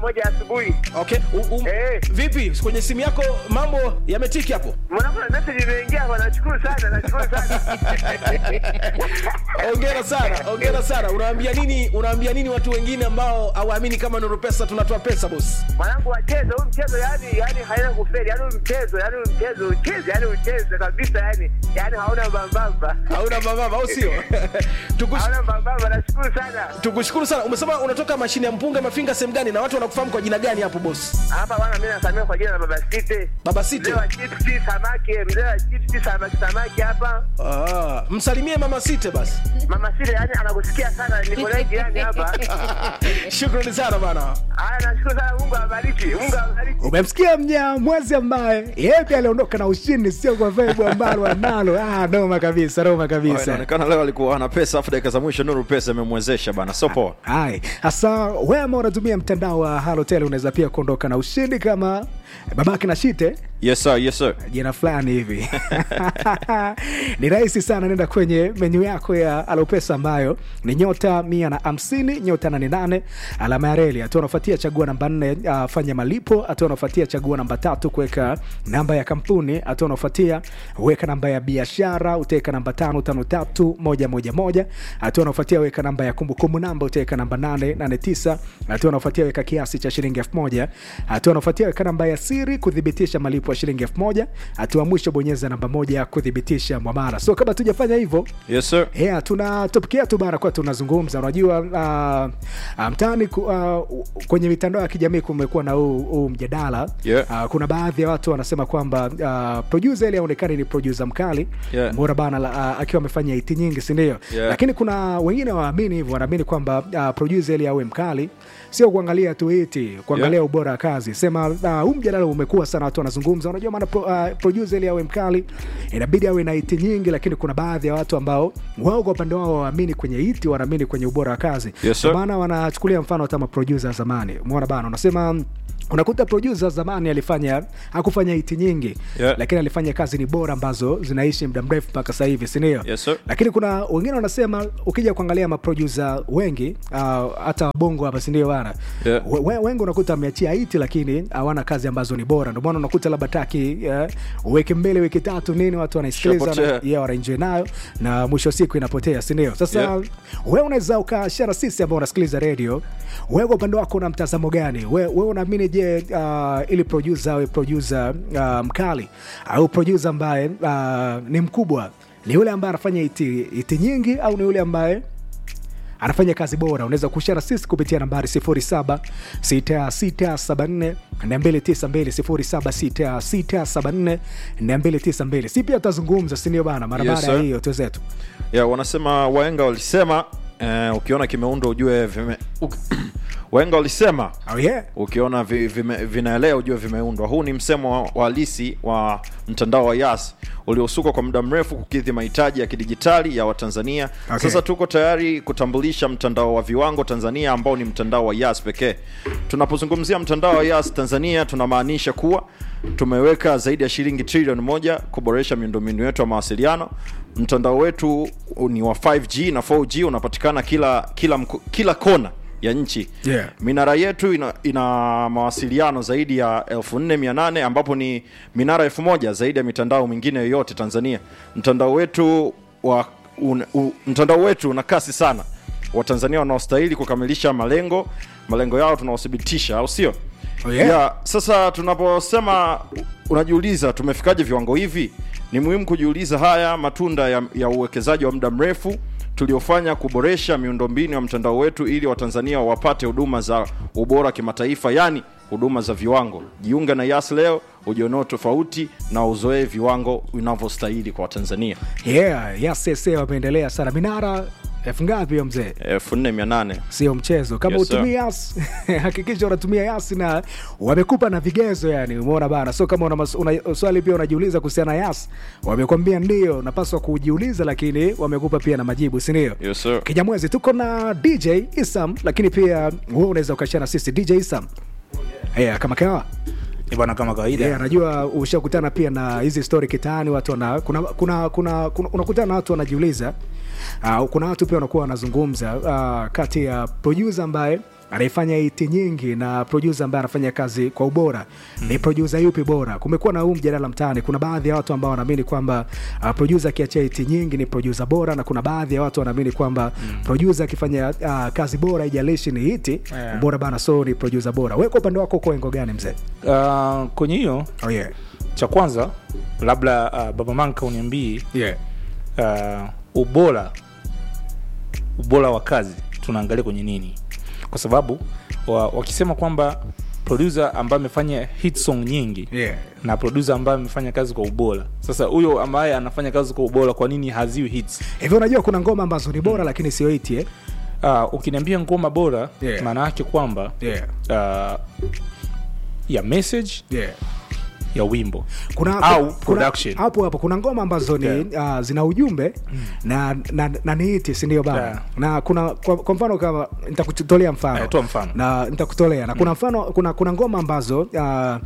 moja asubuhi. Okay. U, um, Eh. Vipi kwenye simu yako mambo yametiki hapo? Mwanangu na message imeingia hapa, nashukuru sana, nashukuru sana. Hongera sana, hongera sana. Unawaambia nini? Unawaambia nini watu wengine ambao hawaamini kama Nuru Pesa tunatoa pesa boss? Mwanangu wacheze huu mchezo, yani yani haina kufeli, yani huu mchezo, yani huu mchezo ucheze, yani ucheze kabisa, yani yani hauna mbambamba, Hauna mababa au sio? Tukush, hauna mbambamba. Nashukuru sana. tukushukuru sana. Umesema unatoka mashine ya mpunga mafinga sehemu gani na watu wanakufahamu kwa jina gani hapo boss? Hapa bwana, mimi nasamia kwa jina la Baba Site, Baba Site. mzee wa chipsi samaki, mzee wa chipsi samaki, samaki hapa. Ah, msalimie mama Site basi. Mama Site yani anakusikia sana, niko naye jirani hapa. Shukrani sana bana. Haya, nashukuru sana, Mungu awabariki, Mungu awabariki. umemsikia mnyamwezi ambaye yeye pia aliondoka na ushindi sio kwa vibe ambalo analo ah, noma kabisa noma Oh, kabisa inaonekana leo alikuwa ana pesa afu dakika za mwisho nuru pesa imemwezesha bana so poa hai hasa wewe ambao unatumia mtandao wa halotel unaweza pia kuondoka na ushindi kama babake na shite yes sir yes sir jina fulani hivi ni rahisi sana nenda kwenye menyu yako ya alopesa ambayo ni nyota mia na hamsini nyota nane nane alama ya reli hatua unafuatia chagua namba nne uh, fanya malipo hatua unafuatia chagua namba tatu kuweka namba ya kampuni hatua unafuatia weka namba ya biashara utaweka namba tano tano tatu moja moja moja hatua unafuatia weka namba ya kumbukumbu namba utaweka namba nane nane tisa hatua unafuatia weka kiasi cha shilingi elfu moja hatua unafuatia weka namba ya siri kuthibitisha malipo ya shilingi elfu moja hatua mwisho bonyeza namba moja kuthibitisha mwamara so kama tujafanya hivyo yes sir yeah, tuna topic yetu bana kwa tunazungumza unajua uh, uh, mtaani ku- uh, kwenye mitandao ya kijamii kumekuwa na huu huu mjadala Yeah. uh, kuna baadhi ya watu wanasema kwamba uh, producer ile aonekani ni producer mkali Yeah. mbona bana la- uh, akiwa amefanya hiti nyingi sindio Yeah. lakini kuna wengine waamini hivyo wanaamini kwamba uh, producer ili awe mkali sio kuangalia tu hiti kuangalia Yeah. ubora wa kazi sema uh, huu mjadala umekuwa sana watu wanazungumza unajua maana pro, uh, producer ili awe mkali inabidi awe na hiti nyingi lakini kuna baadhi ya watu ambao wao kwa upande wao waamini kwenye hiti wanaamini kwenye ubora wa kazi Yes, sir. Ndio maana wanachukulia mfano hata maproducer wa zamani umeona bana unasema unakuta producer zamani alifanya hakufanya hiti nyingi Yeah. lakini alifanya kazi ni bora ambazo zinaishi muda mrefu mpaka sasa hivi sindio Yes, sir. lakini kuna wengine wanasema ukija kuangalia maproducer wengi uh, hata bongo hapa sindio bana Yeah. we, we- wengi unakuta ameachia hiti lakini hawana kazi ambazo ni bora ndio maana unakuta labda taki uh, uweke mbele wiki tatu nini watu wanaisikiliza Ishapotea. na- yeah, wanaenjoy nayo na mwisho wa siku inapotea sindio sasa Yeah. we unaweza ukashara sisi ambao unasikiliza redio wewe kwa upande wako una mtazamo gani we, we unaamini je uh, ili producer awe producer uh, mkali au producer ambaye uh, ni mkubwa ni yule ambaye anafanya iti, iti nyingi au ni yule ambaye anafanya kazi bora unaweza kushara sisi kupitia nambari 0766742292 si pia tutazungumza sindio bana mara Yes, baada ya sir. hiyo tuzetu ya wanasema waenga walisema eh, ukiona kimeundwa ujue vime uk- waenga walisema oh, yeah. ukiona vi, vime, vinaelea ujue vimeundwa huu ni msemo wa- wa halisi wa mtandao wa yas uliosukwa kwa muda mrefu kukidhi mahitaji ya kidijitali ya watanzania Okay. sasa tuko tayari kutambulisha mtandao wa viwango tanzania ambao ni mtandao wa yas pekee tunapozungumzia mtandao wa yas tanzania tunamaanisha kuwa tumeweka zaidi ya shilingi trilioni moja kuboresha miundombinu yetu ya mawasiliano mtandao wetu ni wa 5g na 4g unapatikana kila kila mko- kila kona ya nchi Yeah. minara yetu ina, ina mawasiliano zaidi ya 4800 ambapo ni minara 1000 zaidi ya mitandao mingine yoyote tanzania mtandao wetu wa un, u, mtandao wetu una kasi sana watanzania wanaostahili kukamilisha malengo malengo yao tunaothibitisha au sio Oh, yeah. yeah, sasa tunaposema unajiuliza tumefikaje viwango hivi ni muhimu kujiuliza haya matunda ya, ya uwekezaji wa muda mrefu tuliofanya kuboresha miundombinu ya mtandao wetu ili watanzania wapate huduma za ubora kimataifa yani huduma za viwango jiunge na yas leo ujionao tofauti na uzoee viwango vinavyostahili kwa watanzania yeah, yasese wameendelea sana minara elfu ngapi hiyo mzee 4800 sio mchezo kama Yes, sir. utumii yas hakikisha unatumia yas na wamekupa na vigezo yani umeona bana so kama una, mas- una swali pia unajiuliza kuhusiana na yas wamekwambia ndio unapaswa kujiuliza lakini wamekupa pia na majibu sindio yes, sir. kijamwezi tuko na dj isam lakini pia wewe unaweza ukashana sisi dj isam yeah, kama kawa Eh, bwana kama kawaida yeah, najua ushakutana pia na hizi story kitaani watu wana, kuna, kuna, kuna, kuna, unakutana na watu wanajiuliza uh, kuna watu pia wanakuwa wanazungumza uh, kati ya producer ambaye anaifanya hiti nyingi na producer ambaye anafanya kazi kwa ubora ni producer yupi bora kumekuwa na huu mjadala mtaani kuna baadhi ya watu ambao wanaamini kwamba uh, producer akiachia hiti nyingi ni producer bora na kuna baadhi ya watu wanaamini kwamba producer akifanya uh, kazi bora ijalishi ni hiti Yeah. bora bana so ni producer bora wewe kwa upande wako uko engo gani mzee uh, kwenye hiyo oh, yeah. cha kwanza labda uh, baba manka uniambii Yeah. uh, ubora ubora wa kazi tunaangalia kwenye nini kwa sababu wa, wakisema kwamba producer ambaye amefanya hit song nyingi Yeah. na producer ambaye amefanya kazi kwa ubora sasa huyo ambaye anafanya kazi kwa ubora kwa nini haziwi hits hivi unajua kuna ngoma ambazo ni bora lakini sio hiti eh? uh, ukiniambia ngoma bora Yeah. maana yake kwamba yeah. uh, ya message Yeah. ya wimbo kuna Au kuna- production. hapo hapo kuna ngoma ambazo ni uh, zina ujumbe na, na, na ni hiti sindio bana Yeah. na kuna kwa, kwa mfano kama nitakutolea mfano Eh, toa mfano. na nitakutolea na kuna mfano kuna, kuna ngoma ambazo uh,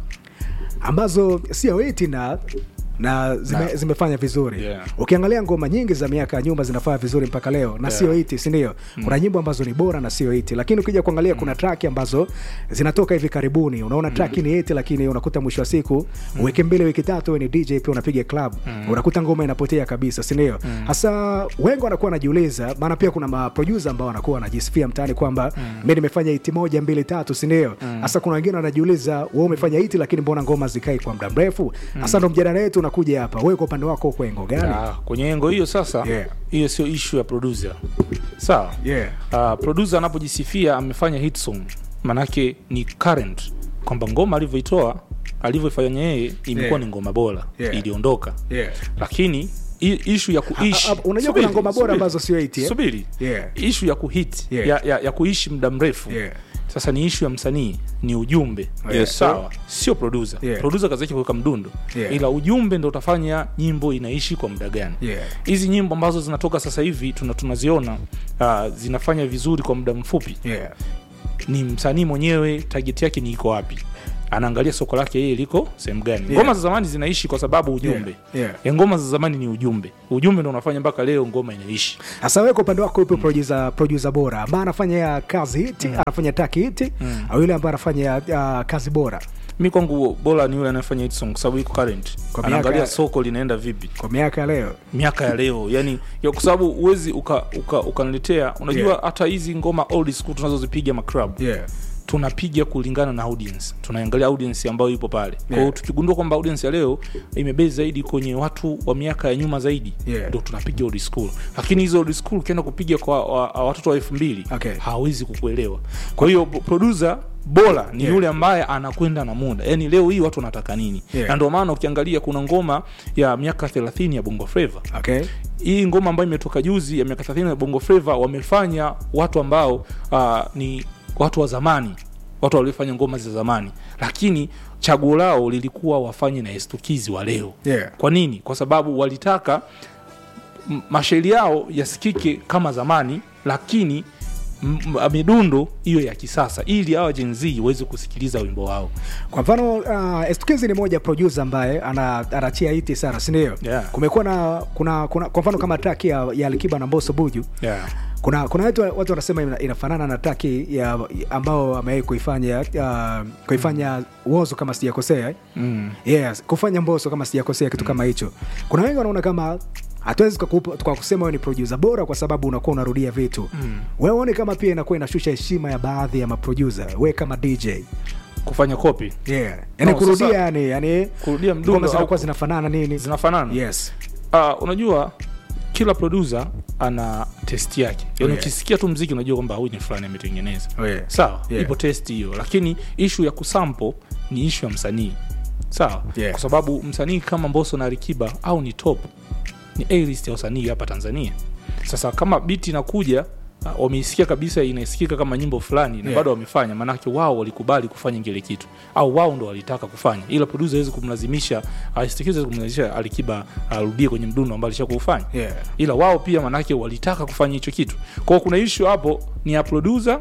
ambazo sio hiti na na zime, Na. zimefanya vizuri Yeah. ukiangalia ngoma nyingi za miaka ya nyuma zinafanya vizuri mpaka leo na Yeah. sio hiti sindio kuna nyimbo ambazo ni bora na sio hiti lakini ukija kuangalia kuna track ambazo zinatoka hivi karibuni unaona track ni hiti lakini unakuta mwisho wa siku wiki mbili wiki tatu we ni dj pia unapiga club unakuta ngoma inapotea kabisa sindio hasa wengi wanakuwa wanajiuliza maana pia kuna maprodusa ambao wanakuwa wanajisifia mtaani kwamba mi nimefanya hiti moja mbili tatu sindio hasa kuna wengine wanajiuliza we umefanya hiti lakini mbona ngoma zikai kwa muda mrefu hasa ndo mjadala wetu unakuja hapa wewe kwa upande wako uko engo gani Ah, kwenye engo hiyo sasa Yeah. hiyo sio ishu ya producer sawa yeah. uh, producer anapojisifia amefanya hit song manake ni current kwamba ngoma alivyoitoa alivyoifanya yeye imekuwa Yeah. ni ngoma bora Yeah. iliondoka Yeah. lakini i- ishu ya kuishi Ah, ah, unajua Subiri, kuna ngoma bora subiri, ambazo sio hit, eh? subiri Yeah. ishu ya kuhit Yeah. ya, ya, ya kuishi muda mrefu Yeah. sasa ni ishu ya msanii ni ujumbe Yes, sawa sio producer Yeah. producer kazi yake kuweka mdundo Yeah. ila ujumbe ndo utafanya nyimbo inaishi kwa muda gani Yeah. hizi nyimbo ambazo zinatoka sasa hivi tuna tunaziona uh, zinafanya vizuri kwa muda mfupi Yeah. ni msanii mwenyewe target yake ni iko wapi anaangalia soko lake yeye liko sehemu gani Yeah. ngoma za zamani zinaishi kwa sababu ujumbe Yeah. Ya ngoma za zamani ni ujumbe ujumbe ndo unafanya mpaka leo ngoma inaishi Sasa wewe kwa upande wako yupo producer, producer bora ambaye anafanya kazi hiti anafanya taki hiti au yule ambaye anafanya uh, kazi bora mi kwangu bora ni yule anayefanya hit song kwa sababu iko current Kwa anaangalia miaka- soko linaenda vipi kwa miaka ya leo miaka ya leo yani ya kwa sababu uwezi ukaniletea uka, ukaniletea unajua Yeah. hata hizi ngoma old school tunazozipiga maclub yeah. tunapiga kulingana na audience tunaangalia audience ambayo ipo pale kwa hiyo Yeah. tukigundua kwamba audience ya leo imebase zaidi kwenye watu wa miaka ya nyuma zaidi Yeah. ndo tunapiga old school lakini hizo old school ukienda kupiga kwa wa, wa, watoto wa elfu mbili Okay. hawezi kukuelewa kwa hiyo bo- producer bora ni Yeah. yule ambaye anakwenda na muda yaani leo hii watu wanataka nini Yeah. na ndio maana ukiangalia kuna ngoma ya miaka 30 ya bongo flava okay. hii ngoma ambayo imetoka juzi ya miaka 30 ya bongo flava wamefanya watu ambao uh, ni watu wa zamani watu waliofanya ngoma za zamani lakini chaguo lao lilikuwa wafanye na estukizi wa leo Yeah. kwa nini kwa sababu walitaka m- mashairi yao yasikike kama zamani lakini m- m- midundo hiyo ya kisasa ili hawa Gen Z waweze kusikiliza wimbo wao kwa mfano uh, Estukizi ni moja producer ambaye ana- anachia hiti sana sindio Yeah. kumekuwa na kuna, kuna kwa mfano kama traki ya, ya Alikiba na Mbosso Buju yeah. kuna kuna watu, watu wanasema ina, inafanana na traki ya ambao amewahi kuifanya uh, kuifanya Wozo kama sijakosea eh? mm. yes, kufanya Mbosso kama sijakosea kitu kama hicho. Kuna wengi wanaona kama hatuwezi tukakupa- kwa kusema wewe ni producer bora kwa sababu unakuwa unarudia vitu mm. wewe uone kama pia inakuwa inashusha heshima ya baadhi ya maproducer wewe kama DJ kufanya copy yeah. yani No, kurudia sasa- yani yani kurudia mdundo ngoma au zinakuwa ku- zinafanana nini zinafanana yes uh, unajua kila producer ana test yake yani Yeah. ukisikia tu mziki unajua kwamba huyu ni fulani ametengeneza Oh, yeah. sawa Yeah. ipo test hiyo lakini ishu ya kusample ni ishu ya msanii sawa Yeah. kwa sababu msanii kama mboso na rikiba au ni top ni A-list ya wasanii hapa tanzania sasa kama biti inakuja uh, wameisikia kabisa inasikika kama nyimbo fulani na Yeah. bado wamefanya maanake wao walikubali kufanya kile kitu au wao ndo walitaka kufanya ila producer hawezi kumlazimisha asikize kumlazimisha alikiba arudie kwenye mdundo ambao alisha kuufanya yeah. ila wao pia manake walitaka kufanya hicho kitu kwao kuna ishu hapo ni ya producer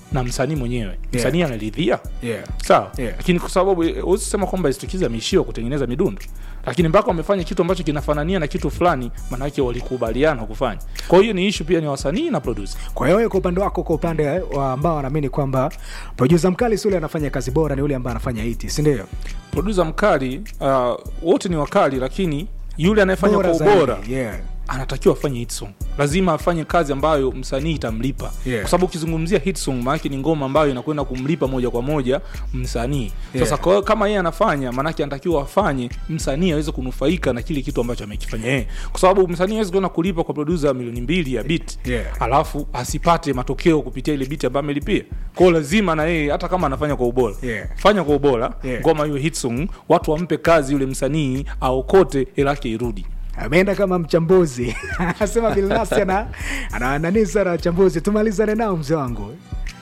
na msanii mwenyewe msanii anaridhia Yeah. sawa Yeah. lakini kwa sababu eh, huwezi kusema kwamba Stukizi ameishiwa kutengeneza midundo lakini mpaka wamefanya kitu ambacho kinafanania na kitu fulani maanake walikubaliana kufanya kwa hiyo ni ishu pia ni wasanii na producer kwa hiyo wewe kwa upande wako kwa upande wa ambao wanaamini kwamba produsa mkali si yule anafanya kazi bora ni yule ambaye anafanya hiti sindio producer mkali uh, wote ni wakali lakini yule anayefanya kwa ubora yeah. anatakiwa afanye hit song lazima afanye kazi ambayo msanii itamlipa Yeah. kwa sababu ukizungumzia hit song maanake ni ngoma ambayo inakwenda kumlipa moja kwa moja msanii Yeah. sasa kwa hiyo kama yeye anafanya maanake anatakiwa afanye msanii aweze kunufaika na kile kitu ambacho amekifanya yeye kwa sababu msanii awezi kwenda kulipa kwa producer milioni mbili ya bit Yeah. alafu asipate matokeo kupitia ile bit ambayo amelipia kwao lazima na yeye hata kama anafanya kwa ubora Yeah. fanya kwa ubora Yeah. ngoma hiyo hit song watu wampe kazi yule msanii aokote hela yake irudi ameenda kama mchambuzi asema bilnasi ana ana nani sana wachambuzi tumalizane nao mzee wangu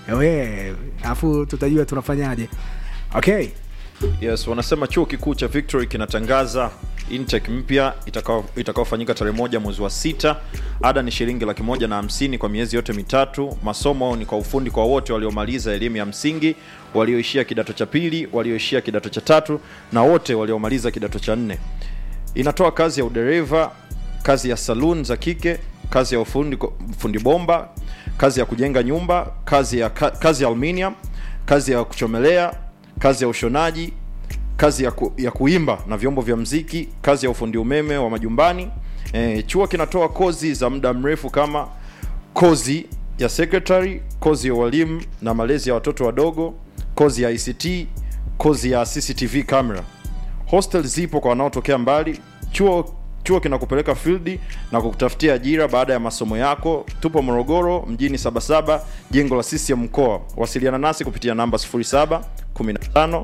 we alafu tutajua tunafanyaje okay yes wanasema chuo kikuu cha victory kinatangaza intake mpya itakao- itakaofanyika tarehe moja mwezi wa sita ada ni shilingi laki moja na hamsini kwa miezi yote mitatu masomo ni kwa ufundi kwa wote waliomaliza elimu ya msingi walioishia kidato cha pili walioishia kidato cha tatu na wote waliomaliza kidato cha nne inatoa kazi ya udereva kazi ya saloon za kike kazi ya ufundi, fundi bomba kazi ya kujenga nyumba kazi ya, ka, kazi ya aluminium kazi ya kuchomelea kazi ya ushonaji kazi ya, ku, ya kuimba na vyombo vya mziki kazi ya ufundi umeme wa majumbani e, chuo kinatoa kozi za muda mrefu kama kozi ya secretary kozi ya ualimu na malezi ya watoto wadogo kozi ya ict kozi ya cctv camera hostel zipo kwa wanaotokea mbali chuo chuo kinakupeleka field na kukutafutia ajira baada ya masomo yako tupo morogoro mjini sabasaba jengo la ccm mkoa wasiliana nasi kupitia namba 07 15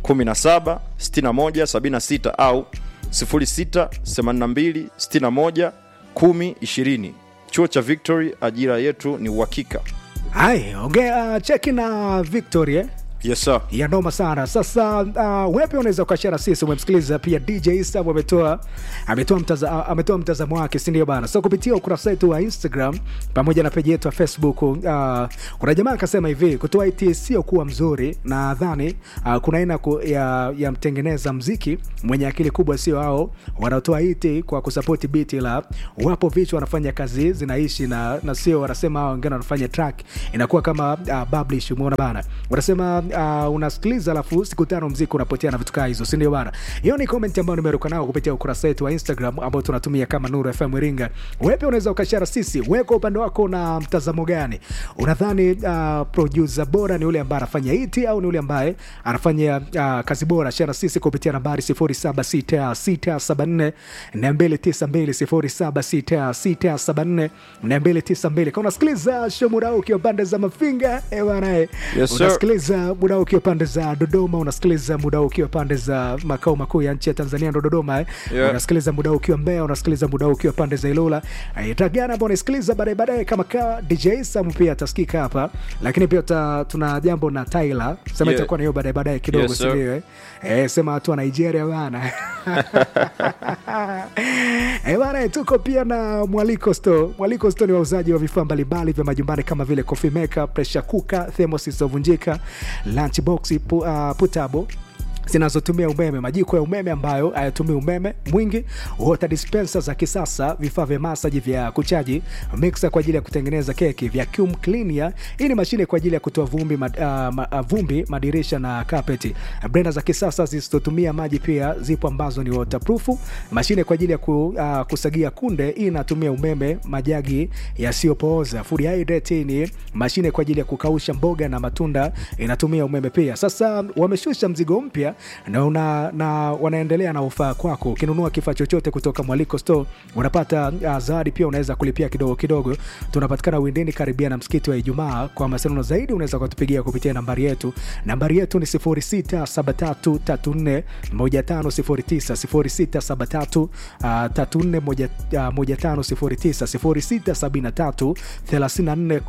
17 61 76 au 06 82 61 10 20 chuo cha victory ajira yetu ni uhakika hai ongea cheki na victory eh? yes sir ya noma sana sasa uh, wewe pia unaweza ukashara sisi umemsikiliza pia dj Sam ametoa ametoa mtaza, ametoa mtazamo wake si ndio bana so kupitia ukurasa wetu wa instagram pamoja na peji yetu ya facebook uh, kuna jamaa akasema hivi kutoa it sio kuwa mzuri nadhani uh, kuna aina ku, ya, ya mtengeneza mziki mwenye akili kubwa sio hao wanaotoa it kwa kusapoti biti la wapo vichwa wanafanya kazi zinaishi na, na sio wanasema hao wengine wanafanya track inakuwa kama uh, publish umeona bana wanasema uh, unasikiliza alafu siku tano mziki unapotea na vitu kaa hizo sindio bana hiyo ni comment ambayo nimeruka nao kupitia ukurasa wetu wa instagram ambao tunatumia kama nuru fm iringa wewe pia unaweza ukashara sisi wewe kwa upande wako na mtazamo gani unadhani uh, producer bora ni yule ambaye anafanya iti au ni yule ambaye anafanya uh, kazi bora shara sisi kupitia nambari 076674 292 076674 kama unasikiliza show muda huu ukiwa pande za mafinga eh bana eh. Yes, sir. unasikiliza muda huu ukiwa pande za dodoma unasikiliza muda huu ukiwa pande za makao makuu ya nchi ya tanzania ndo dodoma eh. Yeah. unasikiliza muda huu ukiwa mbea unasikiliza muda huu ukiwa pande za ilula Eh, tagana ambao unasikiliza baadaye baadaye kama kawa dj sam pia atasikika hapa lakini pia ta, tuna jambo na tyler sema Yeah. itakuwa na hiyo baadaye baadaye kidogo Yes, sir. sindio eh? eh, sema watu wa nigeria bana Eh, bana tuko pia na mwaliko store mwaliko store ni wauzaji wa vifaa mbalimbali vya majumbani kama vile coffee maker pressure cooker thermos zisizovunjika lunch box pu, uh, putable zinazotumia umeme majiko ya umeme ambayo hayatumii umeme mwingi water dispenser za kisasa vifaa vya masaji vya kuchaji mixer kwa ajili ya kutengeneza keki vacuum cleaner hii ni mashine kwa ajili ya kutoa vumbi, mad, uh, ma, uh, vumbi madirisha na kapeti blender za kisasa zisizotumia maji pia zipo ambazo ni waterproof mashine kwa ajili ya ku, uh, kusagia kunde hii inatumia umeme majagi yasiyopooza food hydrate ni mashine kwa ajili ya kukausha mboga na matunda inatumia umeme pia sasa wameshusha mzigo mpya na, una, na wanaendelea na ufaa kwako ukinunua kifaa chochote kutoka mwaliko store unapata uh, zawadi pia unaweza kulipia kidogo kidogo tunapatikana windini karibia na msikiti wa ijumaa kwa mawasiliano zaidi unaweza kutupigia kupitia nambari yetu nambari yetu ni 0673341509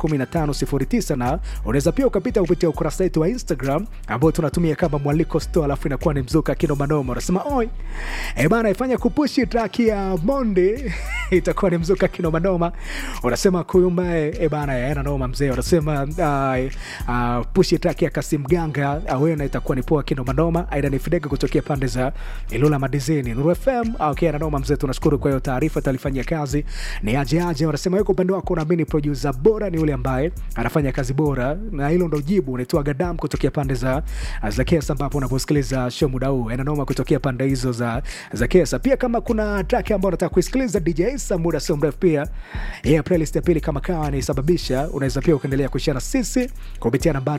0673341509 na unaweza pia ukapita kupitia ukurasa wetu wa instagram ambao tunatumia kama mwaliko store alafu alafu inakuwa ni mzuka kinomanoma unasema oi e bana ifanya kupushi traki ya monde itakuwa ni mzuka kinomanoma unasema kuyumbae e bana yaena noma mzee unasema uh, uh, pushi traki ya kasim ganga awena itakuwa ni poa kinomanoma aida ni fidega kutokea pande za ilula madizini nuru fm okay, nanoma mzee tunashukuru kwa hiyo taarifa talifanyia kazi ni aje aje wanasema yuko upande wako unaamini producer bora ni yule ambaye anafanya kazi bora na hilo ndo jibu unaitwa gadam kutokea pande za za kesa ambapo unaposikiliza show muda huu enanoma kutokea pande hizo za za kesa pia kama kuna track ambayo unataka kuisikiliza dj isa muda sio mrefu pia yeah, playlist ya pili kama kawa nisababisha unaweza pia ukaendelea kushia na sisi kupitia nambari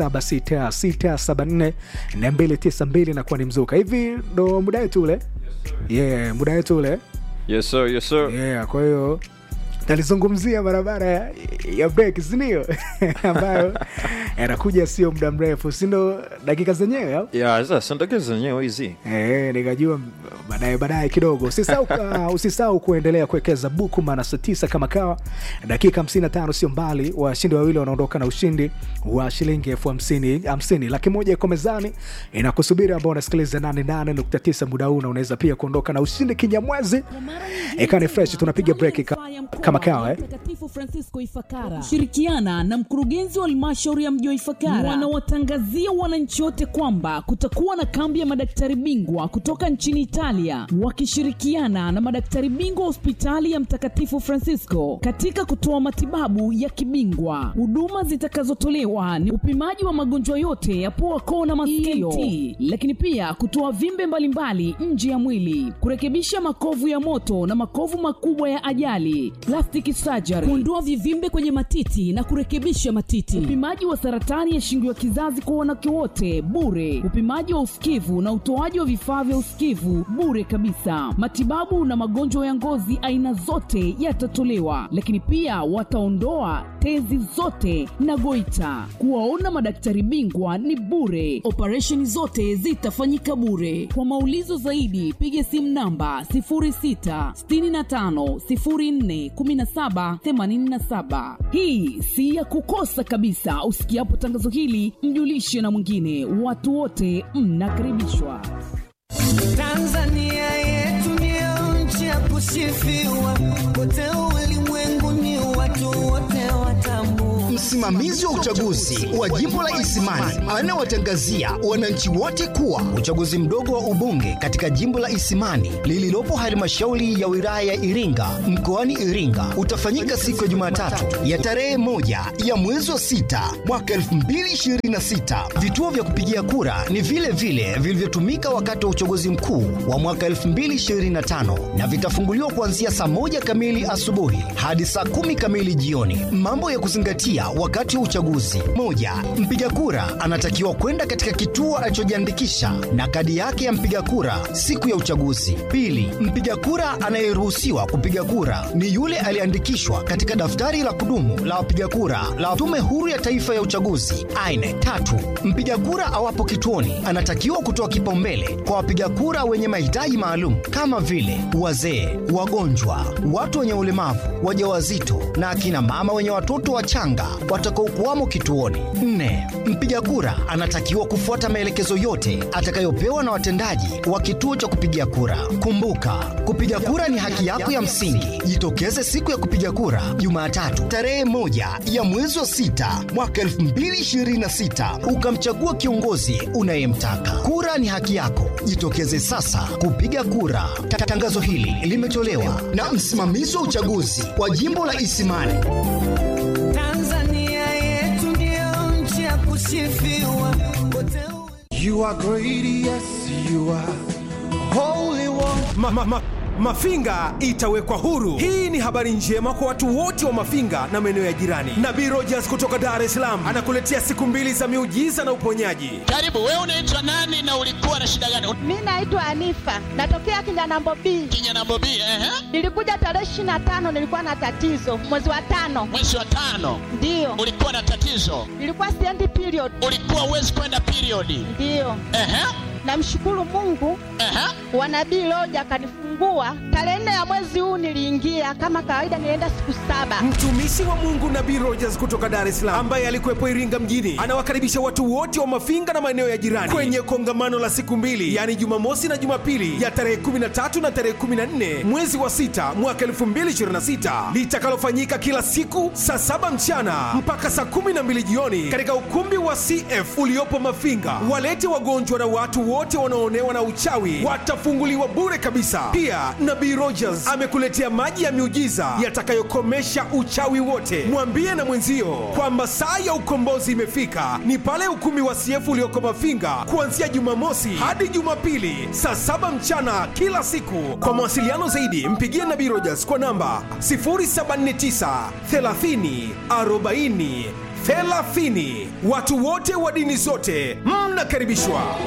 076674 292 na kuwa ni mzuka hivi ndo muda wetu ule yeah, muda wetu ule yes sir, yes sir. yeah, kwa hiyo nalizungumzia barabara ya, ya break sindio ambayo yanakuja sio muda mrefu sindo dakika zenyewe au? ya sasa ndege zenyewe hizi Eh, nikajua baadaye baadaye kidogo usisahau uh, usisahau kuendelea kuwekeza buku maana saa tisa kama kawa dakika 55 sio mbali washindi wawili wanaondoka na ushindi wa shilingi elfu hamsini hamsini laki moja iko mezani inakusubiri ambao unasikiliza 88.9 muda huu na unaweza pia kuondoka na ushindi kinyamwezi ikani fresh tunapiga break ka, kama kawa eh? Mtakatifu Francisco Ifakara shirikiana na mkurugenzi wa halmashauri ya mji wa Ifakara wanawatangazia wananchi wote kwamba kutakuwa na kambi ya madaktari bingwa kutoka nchini Italia wakishirikiana na madaktari bingwa wa hospitali ya Mtakatifu Francisco katika kutoa matibabu ya kibingwa. Huduma zitakazotolewa ni upimaji wa magonjwa yote ya pua, koo na masikio, ENT, lakini pia kutoa vimbe mbalimbali nje ya mwili, kurekebisha makovu ya moto na makovu makubwa ya ajali, plastic surgery, kuondoa vivimbe kwenye matiti na kurekebisha matiti, upimaji wa saratani ya shingo ya kizazi kwa wanawake wote bure, upimaji wa usikivu na utoaji wa vifaa vya usikivu bure kabisa. Matibabu na magonjwa ya ngozi aina zote yatatolewa, lakini pia wataondoa tezi zote na goita. Kuwaona madaktari bingwa ni bure, operesheni zote zitafanyika bure. Kwa maulizo zaidi, piga simu namba 0665041787. Hii si ya kukosa kabisa. Usikiapo tangazo hili, mjulishe na mwingine. Watu wote mnakaribishwa. Tanzania yetu ndio nchi ya kusifiwa, kote ulimwenguni watu wote watambua. Msimamizi wa uchaguzi wa jimbo la Isimani anawatangazia wananchi wote kuwa uchaguzi mdogo wa ubunge katika jimbo la Isimani lililopo halmashauri ya wilaya ya Iringa mkoani Iringa utafanyika siku ya Jumatatu ya tarehe moja ya mwezi wa sita mwaka 2026. Vituo vya kupigia kura ni vile vile vilivyotumika wakati wa uchaguzi mkuu wa mwaka 2025 na vitafunguliwa kuanzia saa moja kamili asubuhi hadi saa kumi kamili jioni. Mambo ya kuzingatia wakati wa uchaguzi: moja, mpiga kura anatakiwa kwenda katika kituo alichojiandikisha na kadi yake ya mpiga kura siku ya uchaguzi. Pili, mpiga kura anayeruhusiwa kupiga kura ni yule aliyeandikishwa katika daftari la kudumu la wapiga kura la Tume Huru ya Taifa ya Uchaguzi aine. Tatu, mpiga kura awapo kituoni anatakiwa kutoa kipaumbele kwa wapiga kura wenye mahitaji maalum kama vile wazee, wagonjwa, watu wenye ulemavu, wajawazito na akina mama wenye watoto wachanga watakaokuwamo kituoni. Nne, mpiga kura anatakiwa kufuata maelekezo yote atakayopewa na watendaji wa kituo cha kupigia kura. Kumbuka, kupiga kura ni haki yako ya msingi. Jitokeze siku ya kupiga kura Jumatatu tarehe moja ya mwezi wa sita mwaka 2026 ukamchagua kiongozi unayemtaka. Kura ni haki yako, jitokeze sasa kupiga kura. Ta- Tangazo hili limetolewa na msimamizi wa uchaguzi wa jimbo la Isimani. Tanzania yetu ndio nchi ya kusifiwa, kote You are great, yes, you are holy one. Ma, ma, ma, Mafinga itawekwa huru. Hii ni habari njema kwa watu wote wa Mafinga na maeneo ya jirani. Nabii Rogers kutoka Dar es Salaam anakuletea siku mbili za miujiza na uponyaji. Karibu, wewe unaitwa nani na ulikuwa na shida gani? Mi naitwa Anifa, natokea Kinyanambo B. Kinyanambo B, ehe. Nilikuja tarehe ishirini na tano, nilikuwa na tatizo mwezi wa tano, Mwezi wa tano ndiyo ulikuwa na tatizo, nilikuwa siendi period, ulikuwa uwezi kwenda periodi. ndiyo. Ehe, Namshukuru Mungu ehe. wa nabii Loja akanifungua tarehe nne ya mwezi huu. Niliingia kama kawaida, nilienda siku saba. Mtumishi wa Mungu Nabii Rogers kutoka Dar es Salaam ambaye alikuwepo Iringa mjini anawakaribisha watu wote wa Mafinga na maeneo ya jirani kwenye kwenye kongamano la siku mbili, yaani Jumamosi na Jumapili ya tarehe 13 na tarehe 14 mwezi wa sita mwaka 2026 litakalofanyika kila siku saa saba mchana mpaka saa 12 jioni katika ukumbi wa CF uliopo Mafinga. Walete wagonjwa na watu wote wanaoonewa na uchawi watafunguliwa bure kabisa. Pia Nabii Rogers amekuletea maji ya miujiza yatakayokomesha uchawi wote. Mwambie na mwenzio kwamba saa ya ukombozi imefika, ni pale ukumbi wa CF ulioko Mafinga kuanzia Jumamosi hadi Jumapili saa saba mchana kila siku. Kwa mawasiliano zaidi, mpigie Nabii Rogers kwa namba 079 30 40 30. Watu wote wa dini zote mnakaribishwa.